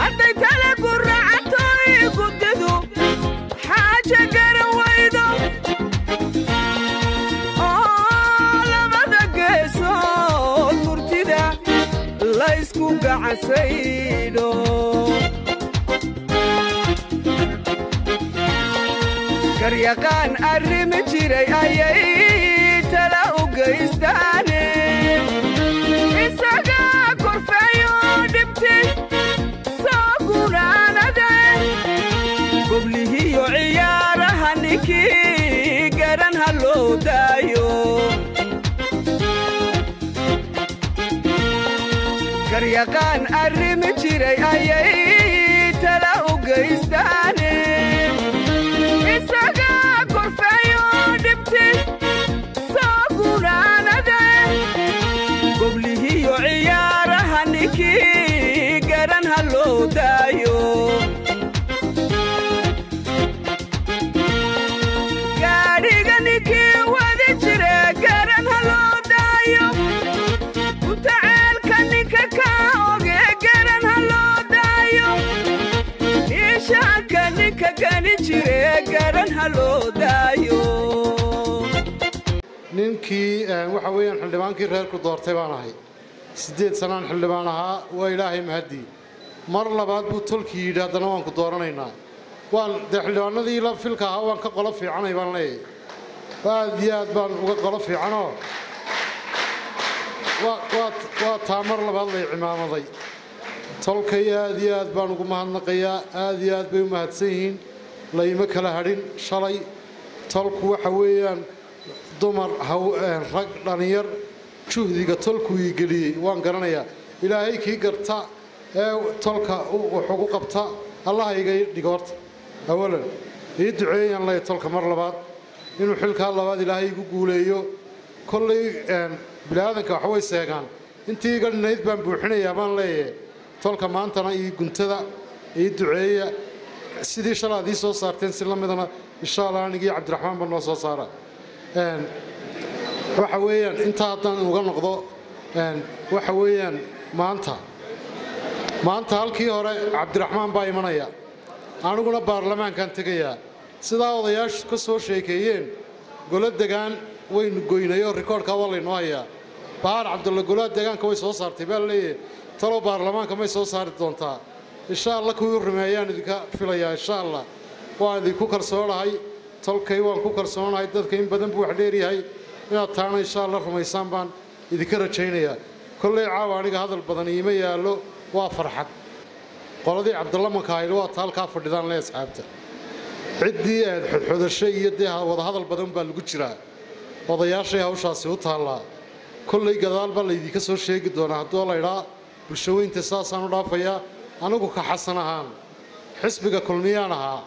hadday tale guracantoy guddidu xaaja garan waydo oo labada geesood murtida laysku gacansaydho garyaqaan arrimi jiray ayay tala u gaystaane isaga korfeeyo dhibti soo gunaanade goblihiyo ciyaaraha ninkii garan ha loo daayo garyaqaan arrimi jiray ayay tala u gaystaane isaga korfeeyo dhibti soo gunaanade goblihiyo ciyaaraha ninkii garan ha loo daayo gaadhiga ninkii wadi jire garan ha loo daayo utaceelka ninka ka oge garan ha loo daayo ishaanka ninka gani jire garan ha loo daayo ninkii waxa weeyaan xildhibaankii reerku doortay baan ahay siddeed sanaan xildhibaan ahaa waa ilaahay mahadii mar labaad buu tolkii yidhi haddana waan ku dooranaynaa waan dee xildhibaanadii la filka ahaa waan ka qolo fiicanay baan leeyahay aad iyo aad baan uga qolo fiicanoo waa- waa- waa taa mar labaad lay cimaamaday tolkay aad iyo aad baan ugu mahadnaqayaa aad iyo aad bay u mahadsan yihiin layma kala hadhin shalay tolku waxa weeyaan dumar haw- een, rag dhallinyar juhdiga tolku ii geliyey waan garanayaa ilaahay kii garta ee tolka u- wax ugu qabta allaha iga dhigo horta awalan ii duceeyaan lay tolka mar labaad inuu xilkaa labaad ilaahay igu guuleeyo kollay een, bini'aadanka wax way seegaan intii iga dhinayd baan buuxinayaa baan leeyahay tolka maantana ii guntada ii duceeya sidii shalay aad ii soo saarteen si la midana insha allah anigii cabdiraxmaan baa noo soo saara Een, waxa weeyaan intaa haddaan uga noqdo een, waxa weeyaan maanta maanta halkii hore cabdiraxmaan baa imanaya aniguna baarlamaankaan tegayaa sidaa odayaashu ka soo sheekeeyeen golo degaan waynu goynay oo rikoorkaa waa laynoo hayaa bahar cabdulla golaha deegaanka way soo saartay baa leeyahay talow baarlamaanka may soo saari doontaa insha allah kuwii rumeeyaan idinka filayaa insha allah waan idinku kalsoonahay tolkay waan ku kalsoonahay dadka in badan buu wax dheeryahay inaad taana insha allah rumaysaan baan idinka rajaynayaa kolley caawa aniga hadal badan iima yaallo waa farxad qoladii cabdulla makaayil waa ta halkaa fadhidaan le asxaabta ciddii aad xodxodasho iyo dee wadahadal badan baa lagu jiraa odayaashay hawshaasi u taallaa kolley gadaal baa laydinka soo sheegi doonaa hadduu laydhaa bulshaweynta saasaan u dhaafayaa anigu ka xasan ahaan xisbiga kulmiyaan ahaa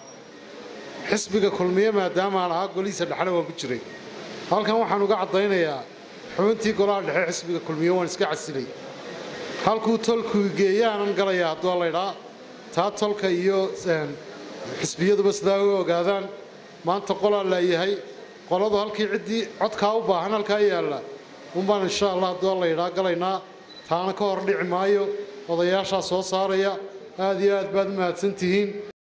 xisbiga kulmiye maadaamaan ahaa golihiisa dhexle waan ku jiray halkan waxaan uga caddaynayaa xubintii golaha dhexe xisbiga kulmiye waan iska casilay halkuu tolku geeyaanan galayaa hadduu laydhaa taa tolka iyo een, xisbiyaduba sidaa u ogaadaan maanta qolaa laayahay qoladu halkii ciddii codkaa u baahan halkaa yaalla unbaan insha allah hadduu laydhaa galaynaa taana ka hor dhici maayo odayaashaa soo saaraya aad iyo aad baad u mahadsan tihiin